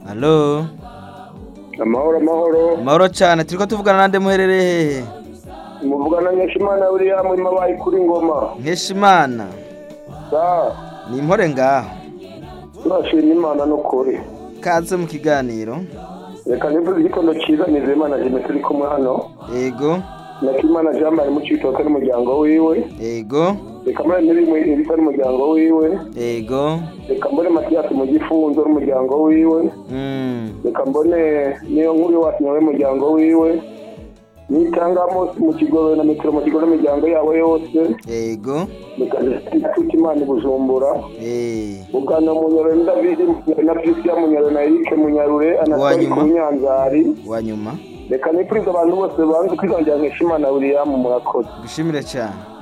Halo. amahoro amahoro Mahoro cyane turiko tuvugana nande muherereye hehe? muvugana nkeshimana william imabaye kuri ngoma Nkeshimana. sa Ni impore ngaho. turashima imana n'ukuri Kaze mu kiganiro. reka nivuze igitondo cyiza nizeye imana jime turi kumwe hano Ego. nakimana jean marie mucitoke n'umuryango wiwe Ego. reka mbone n'ibimwe ibisa n'umuryango wiwe Ego. reka mbone matiyasi mu gifunzo n'umuryango wiwe Mm. reka mbone niyo nkuru iwacu nawe n'umuryango wiwe nitangamo mu kigo na metero mu kigo n'umuryango yabo yose Ego. reka tuti imana i bujumbura Eh. ugana munyaro na Davidi na Christian munyaro na Eric munyarure anatari Uwanyuma. ku nyanzari Wanyuma. reka nipurize abantu bose banze kwizongera nkeshimana William murakoze Gushimire cyane.